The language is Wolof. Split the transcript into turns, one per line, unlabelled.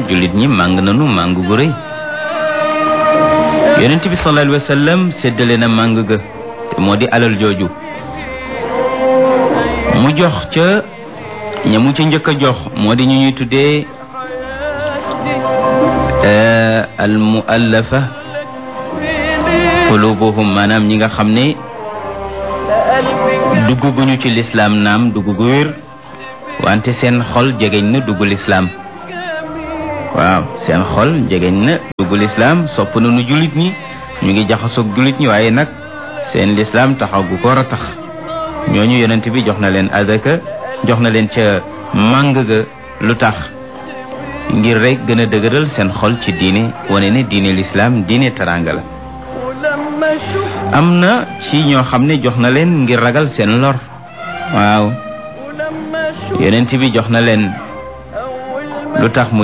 jullit ñi màng nanu màng gu rëy yonent bi sallallahu alayhi wa sallam séddale na màng ga te moo di alal jooju mu jox ca ña mu ca njëkk a jox moo di ñu ñuy tuddee al muallafa qulubuhum maanaam ñi nga xam ne dugg guñu ci lislaam naam dugg gu wér wante seen xol jegeñ na dugg lislaam waaw seen xol jegeñ na dugg lislaam sopp na nu jullit ñi ñu ngi jaxasoog jullit ñi waaye nag seen lislaam taxaw gu ko war a tax ñooñu yonent bi jox na leen adaka jox na leen ca màng ga lu tax ngir rek gën a dëgëral seen xol ci diine wane ne diine lislaam diine taranga la am na ci ñoo xam ne jox na leen ngir ragal seen lor waaw yonent bi jox na leen lu tax mu